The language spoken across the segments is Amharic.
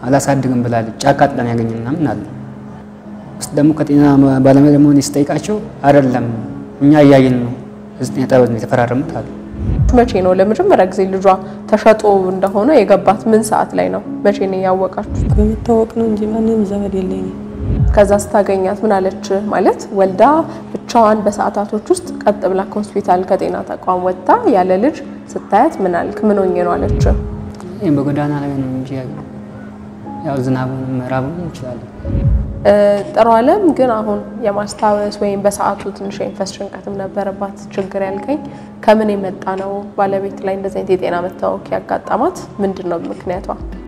አላሳድግም ብላለች። ጫካ ጥለን ያገኘ ምናምን አለ ውስጥ ደግሞ ከጤና ባለሙያ ደግሞ እኔ ስጠይቃቸው አይደለም እኛ እያየን ነው ጤና ጣቢያ ነው የተፈራረሙት አሉ። መቼ ነው ለመጀመሪያ ጊዜ ልጇ ተሸጦ እንደሆነ የገባት? ምን ሰዓት ላይ ነው? መቼ ነው ያወቃችሁት? በመታወቅ ነው እንጂ ማንም ዘመድ የለኝም። ከዛ ስታገኛት ምን አለች? ማለት ወልዳ ብቻዋን በሰዓታቶች ውስጥ ቀጥ ብላ ከሆስፒታል ከጤና ተቋም ወጥታ ያለ ልጅ ስታያት ምን አልክ? ምን ሆኜ ነው አለች? ይህም በጎዳና ላይ ነው እንጂ ያው ዝናቡን ምዕራቡን እንችላለን። ጥሩ አለም ግን አሁን የማስታወስ ወይም በሰዓቱ ትንሽ የመንፈስ ጭንቀትም ነበረባት ችግር ያልከኝ ከምን የመጣ ነው? ባለቤት ላይ እንደዚህ አይነት የጤና መታወክ ያጋጠማት ምንድን ነው ምክንያቷ?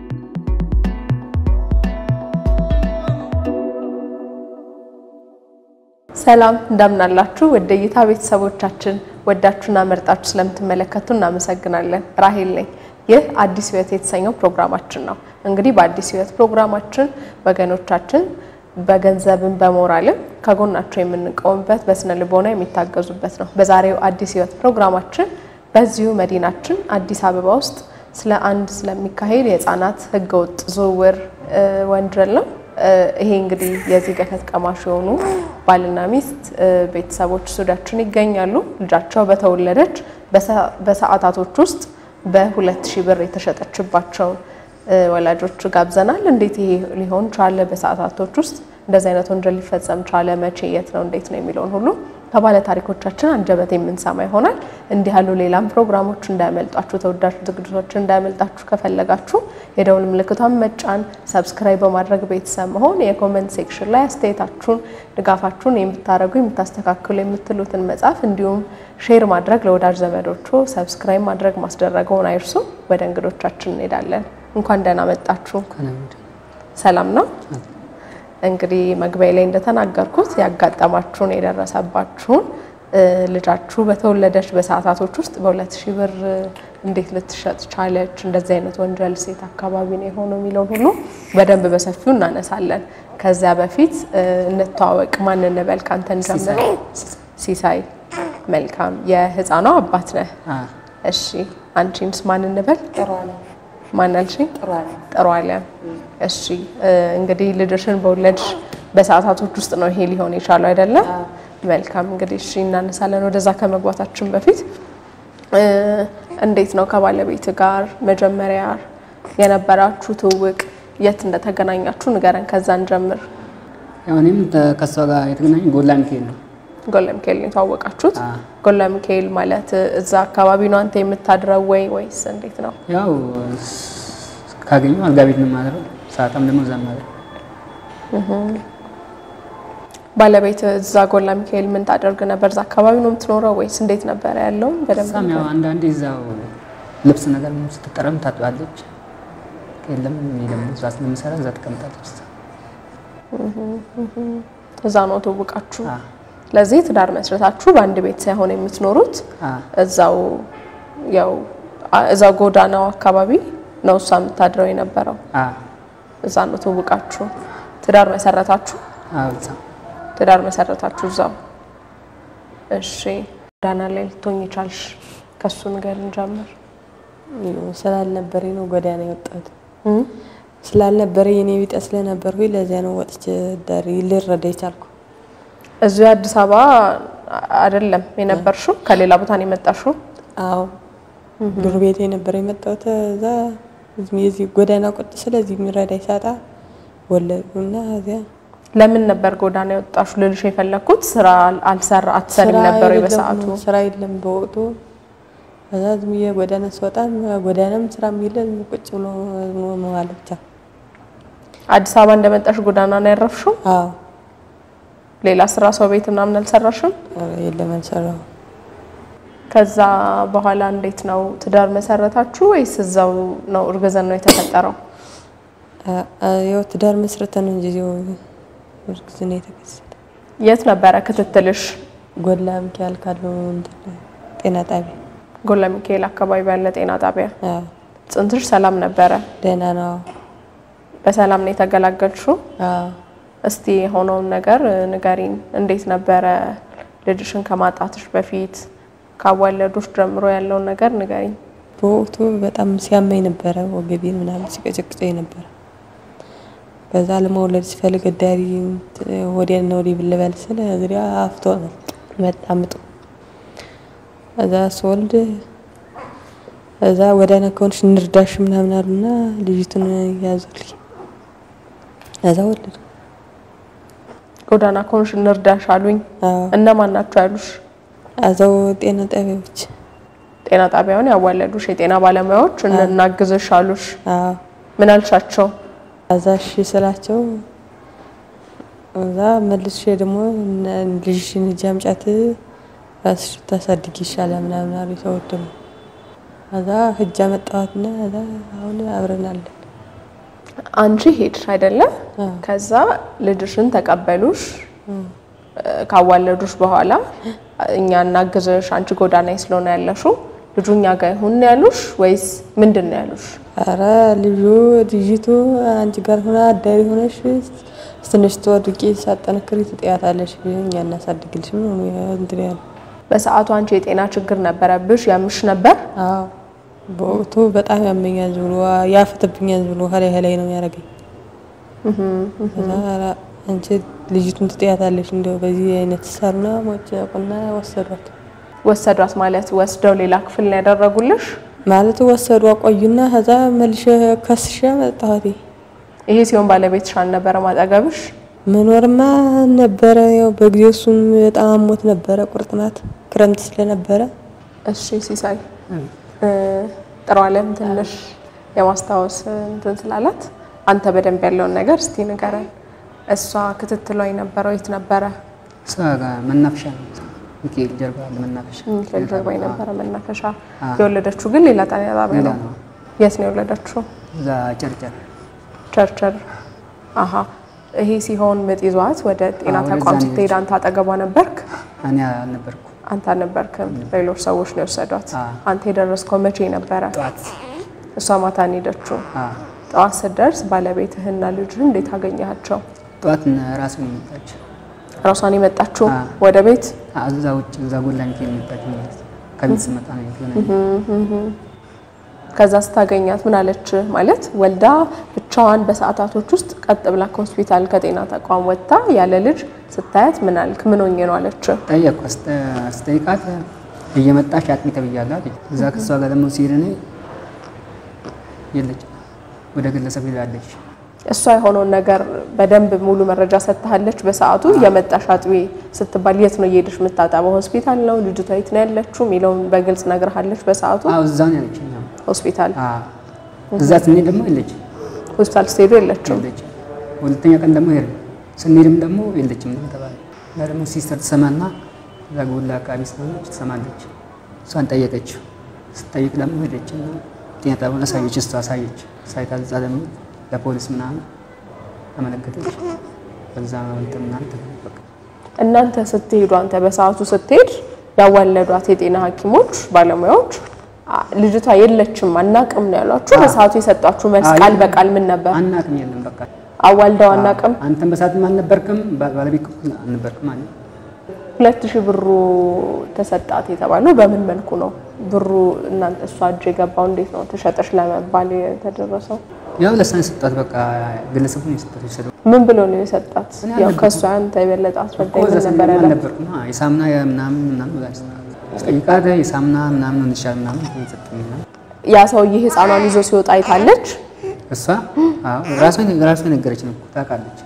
ሰላም እንደምናላችሁ ወደ እይታ ቤተሰቦቻችን ወዳችሁና መርጣችሁ ስለምትመለከቱ እናመሰግናለን። ራሄል ነኝ። ይህ አዲስ ሕይወት የተሰኘው ፕሮግራማችን ነው። እንግዲህ በአዲስ ሕይወት ፕሮግራማችን ወገኖቻችን በገንዘብም በሞራልም ከጎናቸው የምንቆምበት በስነ ልቦና የሚታገዙበት ነው። በዛሬው አዲስ ሕይወት ፕሮግራማችን በዚሁ መዲናችን አዲስ አበባ ውስጥ ስለ አንድ ስለሚካሄድ የህፃናት ህገወጥ ዝውውር ወንጀል ነው። ይሄ እንግዲህ የዚህ ገፈት ቀማሽ የሆኑ ባልና ሚስት ቤተሰቦች ሱዳችን ይገኛሉ። ልጃቸው በተወለደች በሰዓታቶች ውስጥ በሁለት ሺህ ብር የተሸጠችባቸውን ወላጆች ጋብዘናል። እንዴት ይሄ ሊሆን ቻለ? በሰዓታቶች ውስጥ እንደዚህ አይነት ወንጀል ሊፈጸም ቻለ? መቼ፣ የት ነው፣ እንዴት ነው የሚለውን ሁሉ ከባለ ታሪኮቻችን አንደበት የምንሰማ ይሆናል። እንዲህ ያሉ ሌላም ፕሮግራሞች እንዳያመልጣችሁ፣ ተወዳጅ ዝግጅቶች እንዳያመልጣችሁ ከፈለጋችሁ የደውል ምልክቷን መጫን፣ ሰብስክራይብ በማድረግ ቤተሰብ መሆን፣ የኮመንት ሴክሽን ላይ አስተያየታችሁን፣ ድጋፋችሁን የምታደርጉ የምታስተካክሉ የምትሉትን መጻፍ፣ እንዲሁም ሼር ማድረግ ለወዳጅ ዘመዶቹ፣ ሰብስክራይብ ማድረግ ማስደረገውን አይርሱ። ወደ እንግዶቻችን እንሄዳለን። እንኳን ደህና መጣችሁ። ሰላም ነው። እንግዲህ መግቢያ ላይ እንደተናገርኩት ያጋጠማችሁን የደረሰባችሁን ልጃችሁ በተወለደች በሰዓታቶች ውስጥ በሁለት ሺህ ብር እንዴት ልትሸጥ ቻለች፣ እንደዚህ አይነት ወንጀል ሴት አካባቢ ነው የሆነው የሚለውን ሁሉ በደንብ በሰፊው እናነሳለን። ከዚያ በፊት እንተዋወቅ። ማን እንበል? ካንተን ጀምር። ሲሳይ። መልካም። የህፃኗ አባት ነህ? እሺ። አንቺንስ ማን እንበል? ማን አልሽኝ? ጥሩ አለም። እሺ እንግዲህ ልጅሽን በወለድሽ በሰዓታቶች ውስጥ ነው ይሄ ሊሆን የቻለው አይደለም? መልካም እንግዲህ እሺ እናነሳለን። ወደዛ ከመግባታችን በፊት እንዴት ነው ከባለቤት ጋር መጀመሪያ የነበራችሁ ትውውቅ፣ የት እንደተገናኛችሁ ንገረን። ከዛ እንጀምር። ያው እኔም ከሷ ጋር የተገናኘ ጎላ ሚካኤል ነው። ጎላ ሚካኤል ነው የተዋወቃችሁት? ጎላ ሚካኤል ማለት እዛ አካባቢ ነው አንተ የምታድረው ወይ ወይስ እንዴት ነው? ያው ካገኘው አልጋ ቤት ነው የማድረው፣ ሰዓታም ደግሞ እዛ ማድረው። ባለቤት እዛ ጎላ ሚካኤል ምን ታደርግ ነበር? እዛ አካባቢ ነው የምትኖረው ወይስ እንዴት ነበረ ያለው? እሷም ያው አንዳንዴ እዛው ልብስ ነገር ስትጠረም ታጥባለች። የለም እኔ ደግሞ እዛ ስለምሰራ እዛ ትቀምጣለች። እዛ ነው ትውውቃችሁ? ስለዚህ ትዳር መስረታችሁ በአንድ ቤት ሳይሆን የምትኖሩት እዛው ያው እዛው ጎዳናው አካባቢ ነው እሷ የምታድረው የነበረው። እዛ ነው ትውውቃችሁ። ትዳር መሰረታችሁ? ትዳር መሰረታችሁ እዛው። እሺ ጎዳና ላይ ልትሆኝ ይቻልሽ? ከሱ ነገር እንጀምር። ስላልነበረ ነው ጎዳና የወጣሁት። ስላልነበረ የኔ ቢጤ ስለነበርኩ ለዚያ ነው ወጥቼ ዳሪ ልረዳ የቻልኩ። እዚሁ አዲስ አበባ አይደለም የነበርሽው? ከሌላ ቦታ ነው የመጣሽው? አዎ ድሮ ቤት የነበረ የመጣሁት እዛ የዚህ ጎዳና ቁጥ ስለዚህ የሚረዳ ይሳጣ ወለዱና እዚያ ለምን ነበር ጎዳና የወጣሹ ልልሽ የፈለግኩት ስራ አልሰራ አትሰሪም ነበር በሰዓቱ? ስራ የለም በወቅቱ። ከዛ ዝም ብዬ ጎዳና ስወጣ ጎዳናም ስራ የሚለን ቁጭ ብሎ መዋል ብቻ። አዲስ አበባ እንደመጣሽ ጎዳና ነው ያረፍሽው? አዎ ሌላ ስራ ሰው ቤት ምናምን አልሰራሽም? የለም አልሰራሁም። ከዛ በኋላ እንዴት ነው ትዳር መሰረታችሁ ወይስ እዛው ነው እርግዝና ነው የተፈጠረው? ያው ትዳር መስረተን እንጂ እዚያው እርግዝና የተከሰተ። የት ነበረ ክትትልሽ? ጎላ ሚካኤል ካለው እንትን ጤና ጣቢያ ጎላ ሚካኤል አካባቢ ያለ ጤና ጣቢያ። አዎ ጽንስሽ ሰላም ነበረ? ደህና ነው። በሰላም ነው የተገላገልሽው? አዎ እስቲ የሆነውን ነገር ንገሪን። እንዴት ነበረ ልጅሽን ከማጣትሽ በፊት ካዋለዶች ጀምሮ ያለውን ነገር ንገሪኝ። በወቅቱ በጣም ሲያመኝ ነበረ፣ ወገቤን ምናምን ሲቀጨቅጨኝ ነበረ። ከዛ ለመውለድ ሲፈልግ እዳሪ ወዲያና ወዲህ ብልበል ስለ እግሪያ አፍቶ መጣ ምጡ። እዛ ስወልድ እዛ ወዳና ከሆንሽ እንርዳሽ ምናምን አሉና ልጅቱን ያዙልኝ። እዛ ወለድ ጎዳና ከሆንሽ እንርዳሽ አሉኝ። እነማን ናቸው ያሉሽ? እዛው ጤና ጣቢያዎች ጤና ጣቢያውን ያዋለዱሽ የጤና ባለሙያዎች እናግዝሽ አሉሽ። አዎ ምን አልሻቸው? እዛ እሺ ስላቸው እዛ መልሼ ደግሞ ልጅሽን ሂጂ አምጫት ራስሽ ታሳድጊ ይሻላል ምናምን አሉ ሰዎች ደግሞ እዛ ሂጅ አመጣኋትና እዛ አሁን አብረን አለን። አንቺ ሄድሽ አይደለም? ከዛ ልጅሽን ተቀበሉሽ። ካዋለዱሽ በኋላ እኛ እናግዝሽ፣ አንቺ ጎዳና ላይ ስለሆነ ያለሽው ልጁ እኛ ጋር ይሁን ያሉሽ ወይስ ምንድን ነው ያሉሽ? አረ ልጁ ልጅቱ አንቺ ጋር ሆና አዳሪ ሆነሽ ትንሽ ትወድቂ ሳጠነክሪ ትጥያታለሽ፣ እኛ እናሳድግልሽ ምን ሆኖ እንትን ያለ በሰዓቱ አንቺ የጤና ችግር ነበረብሽ? ያምሽ ነበር? አዎ በወቅቱ በጣም ያመኛል ብሎ ያፍትብኛል ብሎ ሀላይ ሀላይ ነው ያደረገኝ። አንቺ ልጅቱን ትጥያታለሽ እንደው በዚህ አይነት ሰሩና ሞጭ ቁና ወሰዷት። ወሰዷት ማለት ወስደው ሌላ ክፍል ነው ያደረጉልሽ? ማለት ወሰዱ አቆዩና ከዛ መልሼ ከስሼ መጣሁት። ይሄ ሲሆን ባለቤትሽ አልነበረም አጠገብሽ? መኖርማ ነበረ። ያው በጊዜው እሱም በጣም አሞት ነበረ። ቁርጥማት ክረምት ስለነበረ እሺ ሲሳይ ጥሩ አለም ትንሽ የማስታወስ እንትን ስላላት አንተ በደንብ ያለውን ነገር እስቲ ንገረን። እሷ ክትትሏ የነበረው የት ነበረ? እሷ ጋር መናፈሻ ነው። ሚካኤል ጀርባ ያለ መናፈሻ ሚካኤል ጀርባ የነበረ መናፈሻ። የወለደችው ግን ሌላ ጤና ጣቢያ ሌላ ነው። ነው። የት ነው የወለደችው? እዛ ጨርጨር ቸርቸር። አሀ ይሄ ሲሆን ምጥ ይዟት ወደ ጤና አዎ፣ ተቋም ወደዛ ነው ስትሄድ አንተ አጠገቧ ነበርክ? እኔ አልነበርኩ። አንተ አልነበርክም። ሌሎች ሰዎች ነው የወሰዷት። አዎ። አንተ የደረስከው መቼ ነበረ? ጠዋት እሷ ማታ ነው የሄደችው። አዎ፣ ጠዋት ስትደርስ ባለቤትህና ልጅህን እንዴት አገኘሃቸው? ጠዋት ራሱ ነው የመጣችው። ራሷን የመጣችው አዎ። ወደ ቤት አዎ፣ እዛ ውጭ እዛ ጎላ ሚካኤል የመጣችው ማለት ነው። ከቤት ስመጣ ነው የተገናኘን። ከዛ ስታገኛት ምን አለች? ማለት ወልዳ ብቻዋን በሰዓታቶች ውስጥ ቀጥ ብላ ከሆስፒታል ከጤና ተቋም ወጥታ ያለ ልጅ ስታያት ምን አልክ? ምን ሆኜ ነው አለች? ጠየቅኩ። አስተ- አስጠይቃት እየመጣሽ አጥሚ ተብያለሁ አለች። እዛ ከሷ ጋር ደግሞ ሲሄድ እኔ የለችም ወደ ግለሰብ ሄዳለች። እሷ የሆነውን ነገር በደንብ ሙሉ መረጃ ሰጥታለች። በሰዓቱ የመጣሽ አጥቢ ስትባል የት ነው እየሄድሽ የምታጠበው? ሆስፒታል ነው ልጅቷ የት ነው ያለችው የሚለውን በግልጽ ነግርሃለች። በሰዓቱ አዎ እዛው ነው ያለችኝ። አዎ። ሆስፒታል አዎ እዛ ስንሄድ ደግሞ የለችም ሆስፒታል ስትሄዱ የለችም። የለችም። ሁለተኛ ቀን ደግሞ ሄድን። ስንሄድም ደግሞ የለችም ነው ተባለ። እና ደግሞ ሲስተር ትሰማና እዛ ጎላ አካባቢ ስለሆነች ትሰማለች። እሷን ጠየቀችው። ስትጠይቅ ደግሞ ሄደች እና ጤና ጣቢያውን አሳየች። እሷ አሳየች። ሳይታል እዛ ደግሞ ለፖሊስ ምናምን አመለከተች። በዛ እንትን ምናምን ተጠበቀ። እናንተ ስትሄዱ አንተ በሰዓቱ ስትሄድ ያዋለዷት የጤና ሐኪሞች ባለሙያዎች አ- ልጅቷ የለችም አናቅም ነው ያሏችሁ። በሰዓቱ የሰጧችሁ መልስ አይ፣ ቃል በቃል ምን ነበር? አናቅም የለም በቃ አዋልደው አናቅም። አንተም በሰዓትም አልነበርክም፣ ባ- ባለቤት አልነበርክም አለ። ሁለት ሺህ ብሩ ተሰጣት የተባለው በምን መልኩ ነው? ብሩ እናንተ እሷ እጅ የገባው እንዴት ነው ተሸጠሽ ለመባል የተደረሰው? ያው ለሳን ሰጣት። በቃ ግለሰቡን የሰጣት የወሰደው ምን ብሎ ነው የሰጣት? እኔ ያው አልነበርኩም። ከእሷ አንተ የበለጠ አስረዳኝ። እኮ እዛ ምን ነበር ስንሄድም ያላት? አልነበርኩም። አዎ፣ የሳሙና ምናምን ምናምን ብላለች። ጠይቃት የሳሙና ምናምን ነው ይሻል ምናምን ሰጠኝ ምናምን ያ ሰውዬ ህፃኗን ይዞ ሲወጣ አይታለች። እሷ አዎ ራሷ ራሷ ነገረች ነው እኮ ታውቃለች።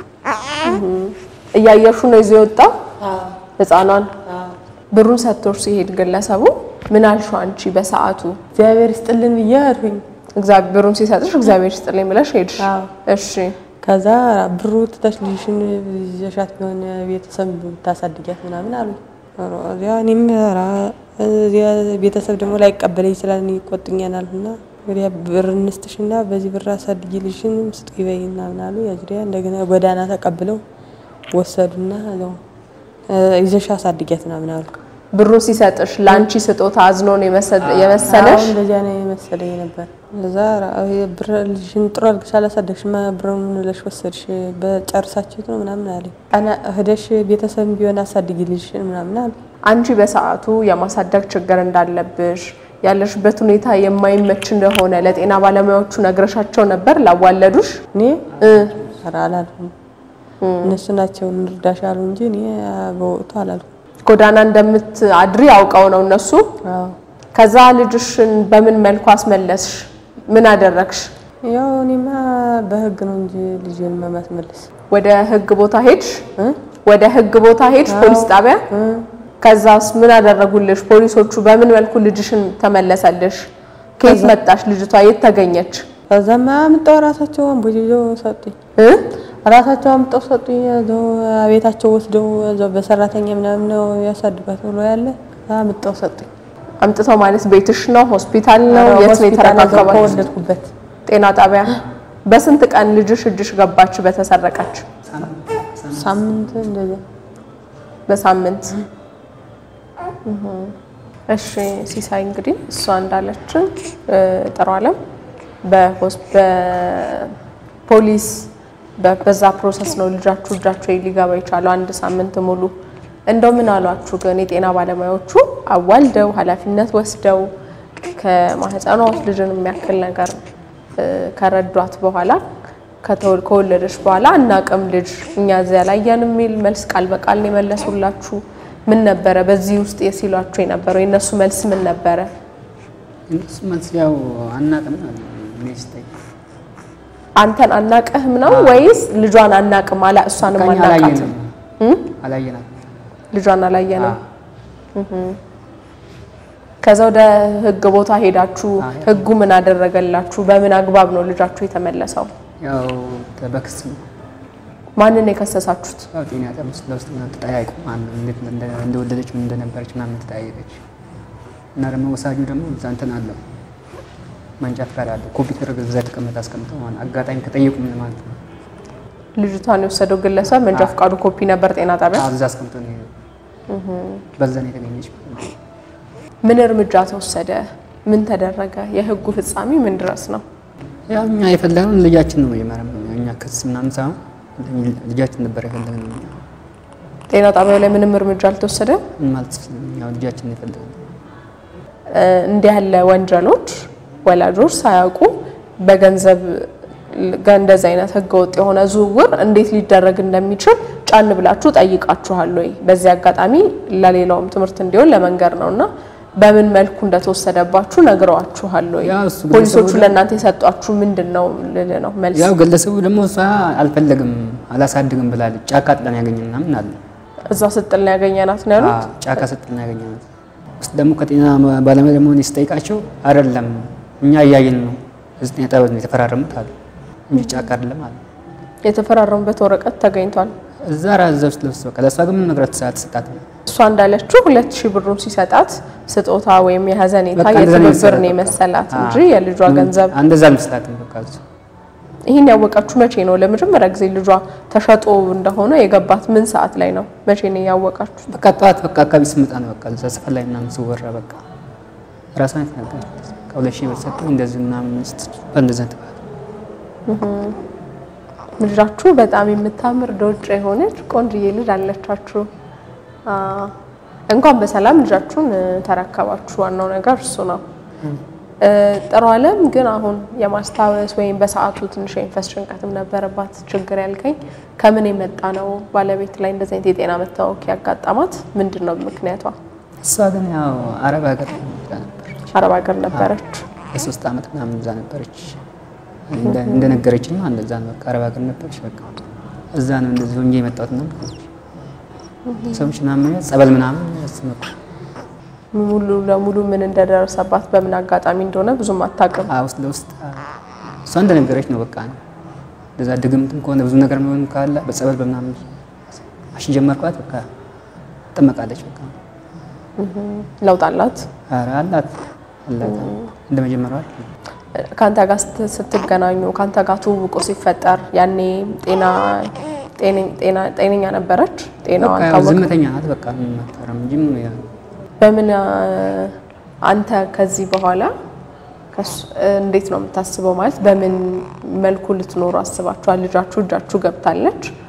እያየሹ ነው ይዞ የወጣው ህፃኗን። ብሩን ሰጥቶሽ ሲሄድ ግለሰቡ ምን አልሽው አንቺ በሰዓቱ? እግዚአብሔር ይስጥልን ብዬ አልሁኝ። እግዚአብሔር ብሩን ሲሰጥሽ እግዚአብሔር ይስጥልኝ ብለሽ ሄድሽ። አዎ። እሺ ከዛ ብሩ ትተሽ ልጅሽን ይዘሻት ቢሆን ቤተሰብ ታሳድጊያት ምናምን አሉ። እዚያ እኔም ኧረ እዚያ ቤተሰብ ደግሞ ላይቀበለኝ ይችላል እኔ ይቆጡኛል እና ወዲያ ብር እንስጥሽና በዚህ ብር አሳድጊ ልጅሽን ስጡ ይበይ ምናምን አሉ። ያዙሪያ እንደገና ጎዳና ተቀብለው ወሰዱና እዛው እ ይዘሽ አሳድጊያት ምናምን አሉ። ብሩን ሲሰጥሽ ለአንቺ ስጦታ አዝኖ ነው የመሰ- የመሰለሽ? አዎ፣ እንደዚያ ነው የመሰለኝ ነበር። እዛ ራ- ብር ልጅሽን ጥሩ አድርገሽ አላሳደግሽማ ብሩን ምን ብለሽ ወሰድሽ? በጨርሳችሁት ነው ምናምን አለኝ። ቀና ሄደሽ ቤተሰብ ቢሆን አሳድጊ ልጅሽን ምናምን አለ። አንቺ በሰዓቱ የማሳደግ ችግር እንዳለብሽ ያለሽበት ሁኔታ የማይመች እንደሆነ ለጤና ባለሙያዎቹ ነግረሻቸው ነበር? ላዋለዱሽ እኔ እ ኧረ አላልኩም። እነሱ ናቸው እንርዳሽ አሉ እንጂ እኔ በወቅቱ አላልኩም። ጎዳና እንደምትአድሪ አውቀው ነው እነሱ። አዎ ከዛ ልጅሽን በምን መልኩ አስመለስሽ? ምን አደረግሽ? ያው እኔማ በህግ ነው እንጂ ልጄን ማስመለስ ወደ ህግ ቦታ ሄድሽ? ወደ ህግ ቦታ ሄድሽ? ፖሊስ ጣቢያ? ከዛስ ምን አደረጉልሽ ፖሊሶቹ? በምን መልኩ ልጅሽን ተመለሰልሽ? ከየት መጣሽ? ልጅቷ የት ተገኘች? ከዛማ አምጠው ራሳቸው አምቦ ይዘው ሰጡኝ። እ? ራሳቸው አምጠው ሰጡኝ። እዛው ቤታቸው ወስደው እዛው በሰራተኛ ምናምን ነው ያሳድጓት ብሎ ያለ አምጠው ሰጡኝ። አምጥተው ማለት ቤትሽ ነው? ሆስፒታል ነው? የት ነው ሆስፒታል እዛው የተረካከባችሁ? ከወለድኩበት ጤና ጣቢያ። በስንት ቀን ልጅሽ እጅሽ ገባች በተሰረቀች? ሳምንት እንደዚያ በሳምንት እህ። እሺ ሲሳይ እንግዲህ እሷ እንዳለችን እ፣ ጥሩ አለም በሆስ- በፖሊስ በ- በዛ ፕሮሰስ ነው ልጃችሁ እጃችሁ ሊገባ የቻለው አንድ ሳምንት ሙሉ። እንደው ምን አሏችሁ ግን የጤና ባለሙያዎቹ አዋልደው ኃላፊነት ወስደው ከማህፀኗ ውስጥ ልጅን የሚያክል ነገር እ፣ ከረዷት በኋላ ከተወ- ከወለደች በኋላ አናቅም ልጅ እኛ እዚያ ላየን የሚል መልስ ቃል በቃል ነው የመለሱላችሁ? ምን ነበረ በዚህ ውስጥ የሲሏችሁ የነበረው የእነሱ መልስ ምን ነበረ? እነሱ መልስ ያው አናውቅም አሉ። እኔ ስጠይቅ አንተን አናቅህም ነው ወይስ ልጇን አናቅም አላ እሷንም በቃ እኛ አናቃትም? አላየንም አላየናትም። ልጇን አላየንም። አዎ። ከዛ ወደ ህግ ቦታ ሄዳችሁ አዎ። ህጉ ምን አደረገላችሁ? በምን አግባብ ነው ልጃችሁ የተመለሰው? ያው በክስ ነው ማንን የከሰሳችሁት? ያው ጤና ጣቢያ ውስጥ ለውስጥ ምናምን ተጠያይቁ ማነው እንዴት እንደ- እንደወለደች ምን እንደነበረች ምናምን ተጠያየቀች። እና ደግሞ ወሳጁ ደግሞ እዛ እንትን አለው መንጃ ፈቃድ አለው ኮምፒውተር እዛ የተቀመጠ አስቀምጠው ማለት አጋጣሚ ከጠየቁ ምን ማለት ነው ልጅቷን የወሰደው ግለሰብ መንጃ ፈቃዱ ኮፒ ነበር ጤና ጣቢያ። አዎ፣ እዛ አስቀምጠው ነው የሄደው። በዛ ነው የተገኘች። ምን እርምጃ ተወሰደ? ምን ተደረገ? የህጉ ፍጻሜ ምን ድረስ ነው? ያው እኛ የፈለግነው ልጃችን ነው የመረመ እኛ ክስ ምናምን ሳይሆን ልጃችን ነበር የፈለግነው ጤና ጣቢያው ላይ ምንም እርምጃ አልተወሰደም። ምን ማለት ያው ልጃችን ነው የፈለግነው እ፣ እንዲህ ያለ ወንጀሎች ወላጆች ሳያውቁ በገንዘብ ጋ- እንደዚህ አይነት ህገወጥ የሆነ ዝውውር እንዴት ሊደረግ እንደሚችል ጫን ብላችሁ ጠይቃችኋል ወይ? በዚህ አጋጣሚ ለሌላውም ትምህርት እንዲሆን ለመንገር ነው እና በምን መልኩ እንደተወሰደባችሁ ነግረዋችኋል ወይ? ያው እሱ ፖሊሶቹ ግለሰቡ ለእናንተ የሰጧችሁ ምንድን ነው ልል ነው መልስ ያው ግለሰቡ ደግሞ እሷ አልፈለግም አላሳድግም ብላለች። ጫካ ጥለን ያገኘን ምናምን አለ እዛ ስጥል ነው ያገኘናት ነው ያሉት። አዎ፣ ጫካ ስጥለን ያገኘናት ውስጥ ደግሞ ከጤና ባለሙያ ደግሞ እኔ ስጠይቃቸው አይደለም እኛ እያየን ነው እዚህ ጤና ጣቢያ ነው የተፈራረሙት አሉ እንጂ ጫካ አይደለም አሉ። የተፈራረሙበት ወረቀት ተገኝቷል። እዛ ራ እዛ ውስጥ ለውስጥ በቃ ለእሷ ግን ምን ንብረት ሰዓት ሰጣት እሷ እንዳለችው ሁለት ሺህ ብሩን ሲሰጣት ስጦታ ወይም የሀዘኔታ በቃ እንደዛ ነው የትብብር ነው የመሰላት የመሰላት በቃ። እንጂ የልጇ ገንዘብ እንደዛ አልመስላትም በቃ እሱ ይህን ያወቃችሁ መቼ ነው? ለመጀመሪያ ጊዜ ልጇ ተሸጦ እንደሆነ የገባት ምን ሰዓት ላይ ነው? መቼ ነው ያወቃችሁ? በቃ ጠዋት በቃ አካባቢ ስመጣ ነው በቃ እዛ ሰፈር ላይ ምናምን ስወራ በቃ ራሷን የተናገረች ከሁለት ሺህ ብር ሰጠኝ እንደዚህ ምናምን ስትል በእንደዛ ተባለ። ልጃችሁ በጣም የምታምር ዶጭ የሆነች ቆንጅዬ ልጅ አለቻችሁ። አ፣ እንኳን በሰላም ልጃችሁን እ፣ ተረከባችሁ። ዋናው ነገር እሱ ነው። እ፣ ጥሩ አለም ግን አሁን የማስታወስ ወይም በሰዓቱ ትንሽ የመንፈስ ጭንቀትም ነበረባት ችግር ያልከኝ ከምን የመጣ ነው? ባለቤት ላይ እንደዚህ አይነት የጤና መታወክ ያጋጠማት ምንድን ነው ምክንያቷ? እሷ ግን ያው አረብ ሀገር እዛ ነበረች አረብ ሀገር ነበረች። የሶስት ዓመት ምናምን እዛ ነበረች። እንደ- እንደነገረችኝ ነው እንደዛ ነው። በቃ አረብ ሀገር ነበረች። በቃ እዛ ነው እንደዚህ ሆኜ የመጣሁት ምናምን አለች። ሰዎች ምናምን ጸበል ምናምን ያስመጡ ሙሉ ለሙሉ ምን እንደደረሰባት በምን አጋጣሚ እንደሆነ ብዙም አታውቅም። ውስጥ ለውስጥ እሷ እንደነገረች ነው። በቃ እንደዛ ድግምትም ከሆነ ብዙ ነገር መሆንም ካለ በጸበል በምናምን አሽ ጀመርኳት። በቃ ትጠመቃለች። በቃ ለውጥ አላት። ኧረ አላት አላት እንደ መጀመሪያው አይደለም። ከአንተ ጋር ስት- ስትገናኙ ከአንተ ጋር ትውውቁ ሲፈጠር ያኔ ጤና ጤነኝ- ጤና- ጤነኛ ነበረች? ጤናዋ በቃ ያው አልታወቀም? ዝምተኛ ናት። በቃ ምንም አታወራም እንጂ ምን ያው በምን አ፣ አንተ ከዚህ በኋላ ከሱ- እንዴት ነው የምታስበው? ማለት በምን መልኩ ልትኖሩ አስባችኋል? ልጃችሁ እጃችሁ ገብታለች።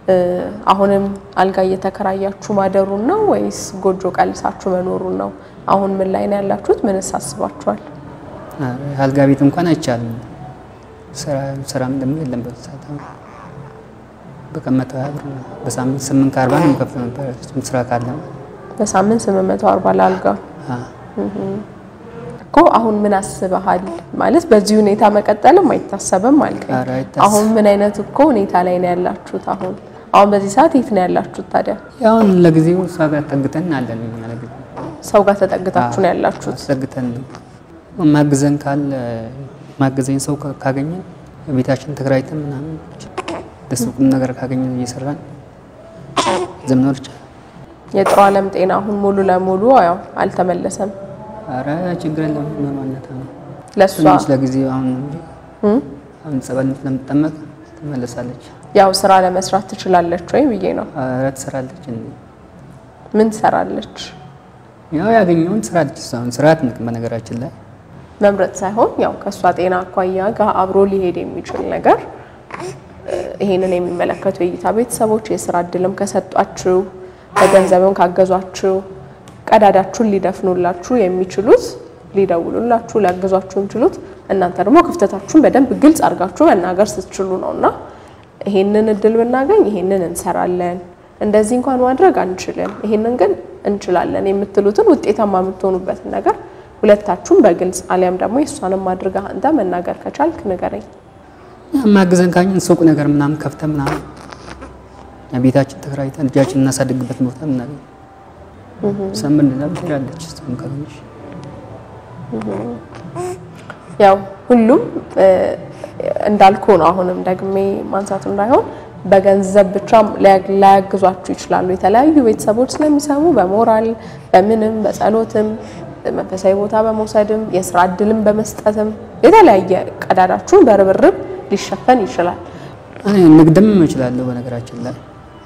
እ፣ አሁንም አልጋ እየተከራያችሁ ማደሩን ነው ወይስ ጎጆ ቀልሳችሁ መኖሩን ነው? አሁን ምን ላይ ነው ያላችሁት? ምንስ አስባችኋል? ኧረ አልጋ ቤት እንኳን አይቻልም። ስራ ስራም ደግሞ የለም በዚህ ሰዓት አሁን በቀን መቶ ሀያ ብር ነው። በሳምንት ስምንት ከአርባ ነው የምከፍለው ነበር እሱም ስራ ካለ በሳምንት 840 ለአልጋ አ፣ እኮ አሁን ምን አስበሃል? ማለት በዚህ ሁኔታ መቀጠልም አይታሰብም አልከኝ። ኧረ አይታሰብም። አሁን ምን አይነት እኮ ሁኔታ ላይ ነው ያላችሁት? አሁን አሁን በዚህ ሰዓት የት ነው ያላችሁት ታዲያ? አሁን ለጊዜው እሷ ጋር ጠግተን አለን እኛ ለጊዜው ሰው ጋር ተጠግታችሁ ነው ያላችሁት? አስጠግተን ነው ማግዘን ካለ ማገዘኝ ሰው ካ- ካገኘን ቤታችን ተከራይተን ምናምን ደስ ቁም ነገር ካገኘን እየሰራን ዘምኖር ይቻላል። የጥሩ ዓለም ጤና አሁን ሙሉ ለሙሉ ያው አልተመለሰም። አረ ችግር የለም መማነት ነው ለእሷ ትንሽ ለጊዜው አሁን ነው እንጂ እም? አሁን ጸበል ስለምትጠመቅ ትመለሳለች። ያው ስራ ለመስራት ትችላለች ወይ ብዬ ነው። አረ ትሰራለች እንዴ ምን ትሰራለች? ያው ያገኘውን ትሰራለች። እሷ አሁን ስራ አትንቅም በነገራችን ላይ መምረጥ ሳይሆን ያው ከእሷ ጤና አኳያ ጋር አብሮ ሊሄድ የሚችል ነገር እ፣ ይሄንን የሚመለከቱ የእይታ ቤተሰቦች የስራ እድልም ከሰጧችሁ በገንዘብም ካገዟችሁ ቀዳዳችሁን ሊደፍኑላችሁ የሚችሉት ሊደውሉላችሁ ሊያግዟችሁ የሚችሉት እናንተ ደግሞ ክፍተታችሁን በደንብ ግልጽ አድርጋችሁ መናገር ስትችሉ ነው እና ይሄንን እድል ብናገኝ ይሄንን እንሰራለን፣ እንደዚህ እንኳን ማድረግ አንችልም፣ ይሄንን ግን እንችላለን የምትሉትን ውጤታማ የምትሆኑበትን ነገር ሁለታችሁም በግልጽ አሊያም ደግሞ የእሷንም አድርገህ አንተ መናገር ከቻልክ ንገረኝ። ማግዘን ካኘን ሱቅ ነገር ምናምን ከፍተን ምናምን ቤታችን ተከራይተን ልጃችን እናሳድግበት ቦታ ምናገኝ ሰምን እንደዛም ትሄዳለች። እሷም ካገኘች ያው ሁሉም እ፣ እንዳልኩ ነው። አሁንም ደግሜ ማንሳቱ እንዳይሆን በገንዘብ ብቻ ሊያ- ላያግዟችሁ ይችላሉ። የተለያዩ ቤተሰቦች ስለሚሰሙ በሞራል በምንም በጸሎትም መንፈሳዊ ቦታ በመውሰድም የስራ እድልም በመስጠትም የተለያየ ቀዳዳችሁን በርብርብ ሊሸፈን ይችላል። እኔ ንግድም እችላለሁ። በነገራችን ላይ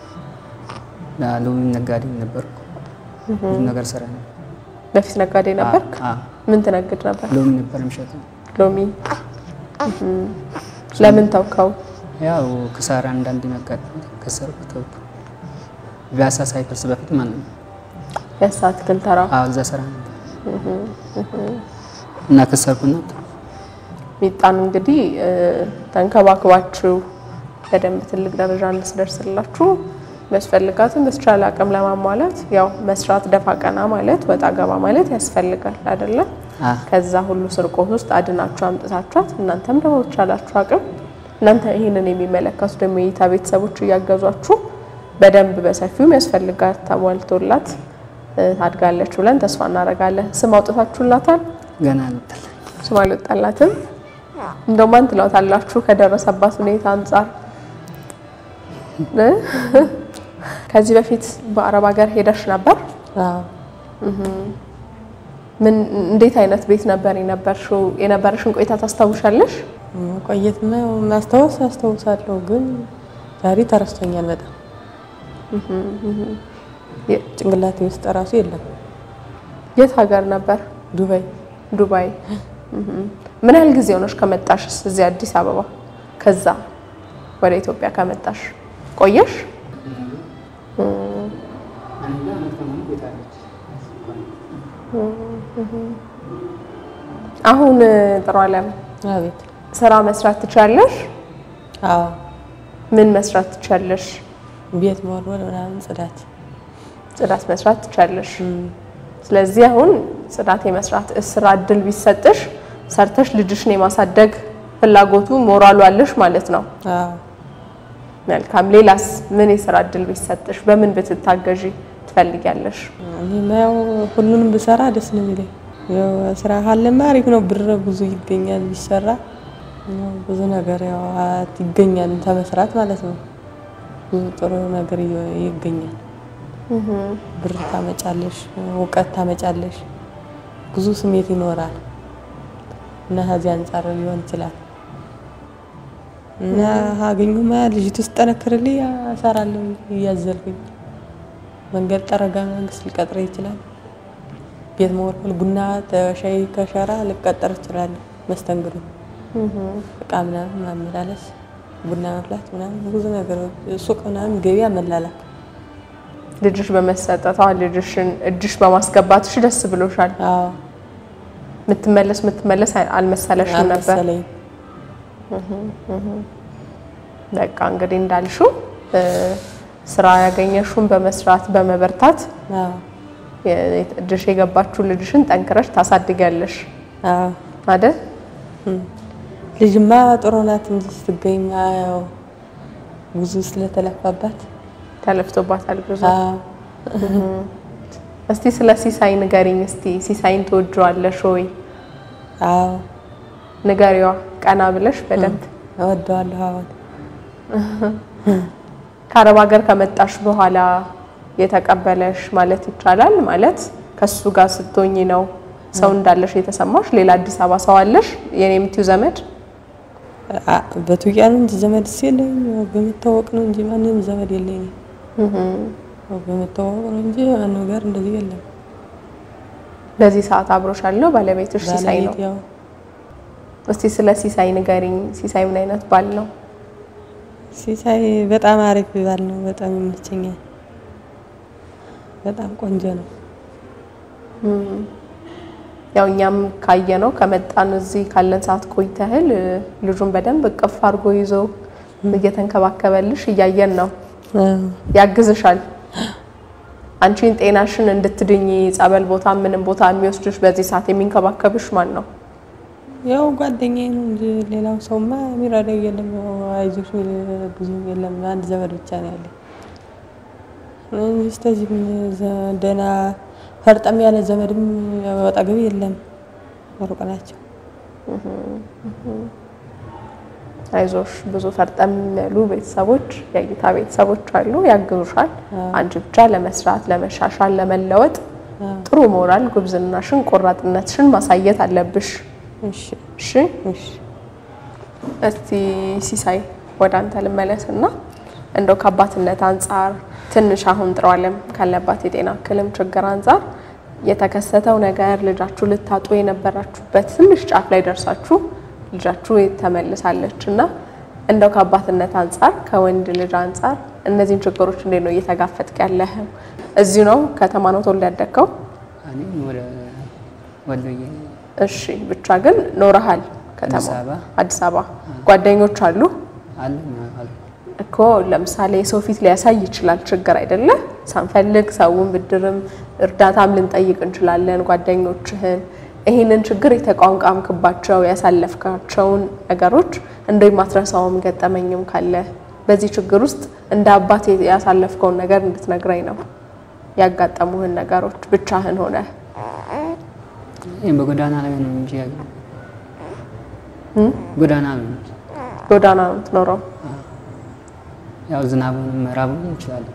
ሎሚ ነጋዴ ነበርኩ። ብዙ ነገር ስራ ነው። በፊት ነጋዴ ነበርክ? አ- ምን ትነግድ ነበር? ሎሚ ነበር የምሸጠው። ሎሚ። እህም። ለምን ተውከው? ያው ክሳራ አንዳንድ የሚያጋጥም ከሰርኩ ተውኩ። ፒያሳ ሳይፈርስ በፊት ማለት ነው። የሳ አትክልት ተራ አዎ እዛ ስራ ነበር እና ከሰርኩና ተውኩ። ሚጣን እንግዲህ እ፣ ተንከባክባችሁ በደንብ ትልቅ ደረጃ እንድትደርስላችሁ የሚያስፈልጋትን በተቻለ አቅም ለማሟላት ያው መስራት ደፋ ቀና ማለት ወጣ ገባ ማለት ያስፈልጋል አይደለም። አ ከዛ ሁሉ ስርቆት ውስጥ አድናችሁ አምጥታችኋት እናንተም ደግሞ በተቻላችሁ አቅም እናንተ ይህንን የሚመለከቱ ደግሞ የእይታ ቤተሰቦች እያገዟችሁ በደንብ በሰፊው የሚያስፈልጋት ተሟልቶላት እ፣ ታድጋለች ብለን ተስፋ እናደርጋለን። ስም አውጥታችሁላታል? ገና አልወጣል ስም አልወጣላትም። እንደው ማን ትለውታላችሁ ከደረሰባት ሁኔታ አንጻር? እ? ከዚህ በፊት በአረብ ሀገር ሄደሽ ነበር? አዎ ምን እንዴት አይነት ቤት ነበር የነበርሽው? የነበረሽን ቆይታ ታስታውሻለሽ? መቆየት ማስታወስ አስታውሳለሁ፣ ግን ዛሬ ተረስቶኛል በጣም የ- ጭንቅላቴ ውስጥ እራሱ የለም። የት ሀገር ነበር? ዱባይ ዱባይ። እህም። ምን ያህል ጊዜ ሆነሽ ከመጣሽስ እዚህ አዲስ አበባ? ከዛ ወደ ኢትዮጵያ ከመጣሽ ቆየሽ? አሁን ጥሩ አለም አቤት ስራ መስራት ትችያለሽ? አዎ ምን መስራት ትችያለሽ? ቤት መወልወል ምናምን ጽዳት ጽዳት መስራት ትችያለሽ። ስለዚህ አሁን ጽዳት የመስራት ስራ እድል ቢሰጥሽ ሰርተሽ ልጅሽን የማሳደግ ፍላጎቱ ሞራሉ አለሽ ማለት ነው። አዎ መልካም። ሌላስ ምን የስራ እድል ቢሰጥሽ በምን ብትታገዢ ትፈልጊያለሽ? እኔማ ያው ሁሉንም ብሰራ ደስ ነው የሚለኝ። ያው ስራ ካለማ አሪፍ ነው፣ ብር ብዙ ይገኛል ቢሰራ ያው ብዙ ነገር ያው አት ይገኛል ተመስራት ማለት ነው። ብዙ ጥሩ ነገር ይ- ይገኛል። ብር ታመጫለሽ፣ እውቀት ታመጫለሽ፣ ብዙ ስሜት ይኖራል እና ከዚህ አንጻር ሊሆን ይችላል እና አገኙማ ልጅቱ ስጠነክርልኝ እሰራለሁ እያዘልኩኝ መንገድ ጠረጋ መንግስት ሊቀጥረ ይችላል። ቤት መወልወል፣ ቡና ተሻይ ከሸራ ልቀጠር እችላለሁ። መስተንግዶ እቃ ምናምን ማመላለስ ቡና መፍላት ምናምን ብዙ ነገር ሱቅ ምናምን ገበያ መላላክ ልጅሽ በመሰጠቷ ልጅሽን እጅሽ በማስገባትሽ ደስ ብሎሻል? አዎ ምትመለስ ምትመለስ አልመሰለሽም ነበር? አልመሰለኝም። በቃ እንግዲህ እንዳልሽው እ፣ ስራ ያገኘሽውን በመስራት በመበርታት አዎ የ- እጅሽ የገባችው ልጅሽን ጠንክረሽ ታሳድጊያለሽ አዎ አይደል? ልጅማ ጥሩ ናት እንጂ ስትገኝ ያው ብዙ ስለተለፋባት ተለፍቶባታል ብዙ። አዎ እስቲ ስለ ሲሳይ ንገሪኝ። እስቲ ሲሳይን ትወጂዋለሽ ወይ? አዎ ንገሪዋ ቀና ብለሽ በደንብ። እወደዋለሁ። አዎ ከአረብ ሀገር ከመጣሽ በኋላ የተቀበለሽ ማለት ይቻላል? ማለት ከሱ ጋር ስትሆኚ ነው ሰው እንዳለሽ የተሰማሽ? ሌላ አዲስ አበባ ሰው አለሽ? የኔ የምትዩ ዘመድ? አ- በቱቂያ ነው እንጂ ዘመድ የለኝ በመታወቅ ነው እንጂ ማንም ዘመድ የለኝም። ያው በመታወቅ ነው እንጂ ማንም ጋር እንደዚህ የለም። በዚህ ሰዓት አብሮሽ ያለው ባለቤትሽ ሲሳይ ነው። ባለቤት ያው እስቲ ስለ ሲሳይ ንገሪኝ። ሲሳይ ምን አይነት ባል ነው? ሲሳይ በጣም አሪፍ ባል ነው። በጣም ይመቸኛል። በጣም ቆንጆ ነው። ያው እኛም ካየ ነው ከመጣን እዚህ ካለን ሰዓት ቆይተህል እ፣ ልጁን በደንብ እቅፍ አድርጎ ይዞ እየተንከባከበልሽ እያየን ነው። አዎ ያግዝሻል። አንቺን ጤናሽን እንድትድኝ ጸበል ቦታ ምንም ቦታ የሚወስድሽ በዚህ ሰዓት የሚንከባከብሽ ማን ነው? ያው ጓደኛዬ ነው እንጂ ሌላው ሰውማ የሚረዳው የለም። ያው አይዞሽ የሚል ብዙ የለም። አንድ ዘመድ ብቻ ነው ያለኝ እንጂ እስከዚህም ዘ- ደህና ፈርጠም ያለ ዘመድም ያው አጠገቤ የለም። ሩቅ ናቸው። አይዞሽ ብዙ ፈርጠም ያሉ ቤተሰቦች የእይታ ቤተሰቦች አሉ፣ ያግዙሻል። አንቺ ብቻ ለመስራት ለመሻሻል፣ ለመለወጥ ጥሩ ሞራል፣ ጉብዝናሽን፣ ቆራጥነትሽን ማሳየት አለብሽ። እሺ እሺ እሺ እስቲ ሲሳይ ወደ አንተ ልመለስ እና እንደው ከአባትነት አንጻር ትንሽ አሁን ጥሩ አለም ካለባት የጤና እክልም ችግር አንጻር የተከሰተው ነገር ልጃችሁ ልታጡ የነበራችሁበት ትንሽ ጫፍ ላይ ደርሳችሁ ልጃችሁ ተመልሳለች እና እንደው ከአባትነት አንጻር ከወንድ ልጅ አንጻር እነዚህን ችግሮች እንዴት ነው እየተጋፈጥክ ያለህ? እዚሁ ነው ከተማ ነው ተወልደ ያደግከው? እኔ ወደ ወሎዬ እሺ ብቻ ግን ኖረሃል ከተማ አዲስ አበባ አዲስ አበባ ጓደኞች አሉ አለ አለ እኮ ለምሳሌ ሰው ፊት ሊያሳይ ይችላል ችግር አይደለ ሳንፈልግ ሰውን ብድርም እርዳታም ልንጠይቅ እንችላለን ጓደኞችህን ይህንን ችግር የተቋንቋምክባቸው ያሳለፍካቸውን ነገሮች እንደ ማትረሳውም ገጠመኝም ካለ በዚህ ችግር ውስጥ እንደ አባት ያሳለፍከውን ነገር እንድትነግረኝ ነው ያጋጠሙህን ነገሮች ብቻህን ሆነ ይሄ በጎዳና ላይ ነው እንጂ ያለው ጎዳና ነው እንጂ ጎዳና ነው የምትኖረው ያው ዝናቡን ምዕራቡን እንችላለን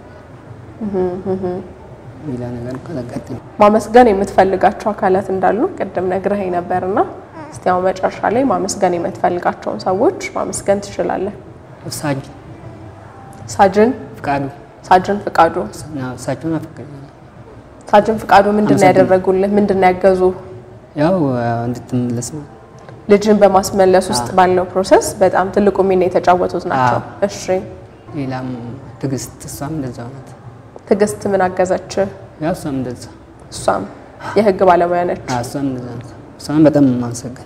ሌላ ነገር ካላጋጠመ ማመስገን የምትፈልጋቸው አካላት እንዳሉ ቅድም ነግረኸኝ ነበርና እስቲ አሁን መጨረሻ ላይ ማመስገን የምትፈልጋቸውን ሰዎች ማመስገን ትችላለህ። ሳጅ ሳጅን ፍቃዱ ሳጅን ፍቃዱ ነው እሳቸውን አፈቀኛለሁ ሳጅን ፍቃዱ ምንድን ነው አመሰግናለሁ። ያደረጉልህ? ምንድን ነው ያገዙ? ያው እንድትመለስ ነው ልጅን በማስመለስ ውስጥ ባለው ፕሮሰስ በጣም ትልቁ ሚና የተጫወቱት ናቸው። አዎ። እሺ ሌላም ትዕግስት እሷም እንደዛው ናት ትዕግስት ምን አገዘች? ያው እሷም እንደዛ እሷም የህግ ባለሙያ ነች። አዎ እሷም እንደዛ ናት እሷም በጣም ማመሰገን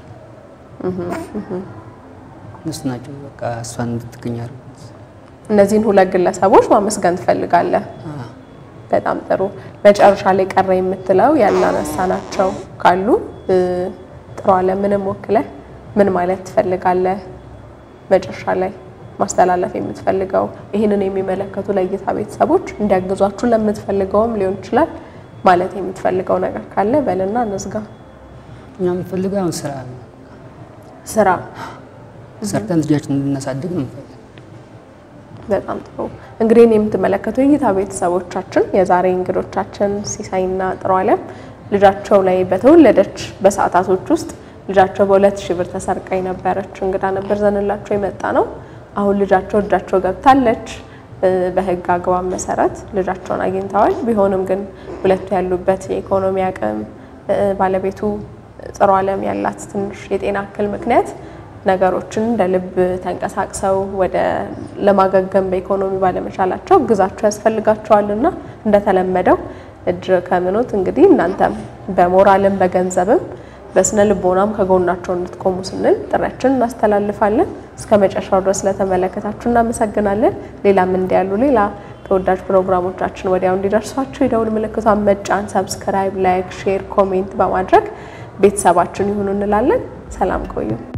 እነሱ ናቸው በቃ እሷን እንድትገኝ ያደረጉት እነዚህን ሁለት ግለሰቦች ማመስገን ትፈልጋለህ? አዎ። በጣም ጥሩ። መጨረሻ ላይ ቀረ የምትለው ያላነሳናቸው ካሉ እ፣ ጥሩ አለምንም ወክለህ ምን ማለት ትፈልጋለህ? መጨረሻ ላይ ማስተላለፍ የምትፈልገው ይህንን የሚመለከቱ ለእይታ ቤተሰቦች እንዲያግዟችሁ ለምትፈልገውም ሊሆን ይችላል ማለት የምትፈልገው ነገር ካለ በልና እንዝጋ። እኛ የምንፈልገው አሁን ስራ ነው ስራ ሰርተን ልጃችን እንድናሳድግ ነው የምንፈልገው በጣም ጥሩ እንግዲህ እኔ የምትመለከቱ የእይታ ቤተሰቦቻችን የዛሬ እንግዶቻችን ሲሳይና ጥሩ አለም ልጃቸው ላይ በተወለደች በሰዓታቶች ውስጥ ልጃቸው በሁለት ሺህ ብር ተሰርቃ የነበረች እንግዳ ነበር ዘንላቸው የመጣ ነው። አሁን ልጃቸው እጃቸው ገብታለች። እ፣ በህግ አግባብ መሰረት ልጃቸውን አግኝተዋል። ቢሆንም ግን ሁለቱ ያሉበት የኢኮኖሚ አቅም እ፣ ባለቤቱ ጥሩ አለም ያላት ትንሽ የጤና እክል ምክንያት ነገሮችን እንደ ልብ ተንቀሳቅሰው ወደ ለማገገም በኢኮኖሚ ባለመቻላቸው እግዛቸው ያስፈልጋቸዋልና እንደተለመደው እጅ ከምኖት እንግዲህ እናንተም በሞራልም በገንዘብም በስነ ልቦናም ከጎናቸው እንድትቆሙ ስንል ጥሪያችን እናስተላልፋለን። እስከ መጨረሻው ድረስ ስለተመለከታችሁ እናመሰግናለን። ሌላም እንዲህ ያሉ ሌላ ተወዳጅ ፕሮግራሞቻችን ወዲያው እንዲደርሷችሁ የደውል ምልክቷን መጫን፣ ሰብስክራይብ፣ ላይክ፣ ሼር፣ ኮሜንት በማድረግ ቤተሰባችን ይሁኑ እንላለን። ሰላም ቆዩ።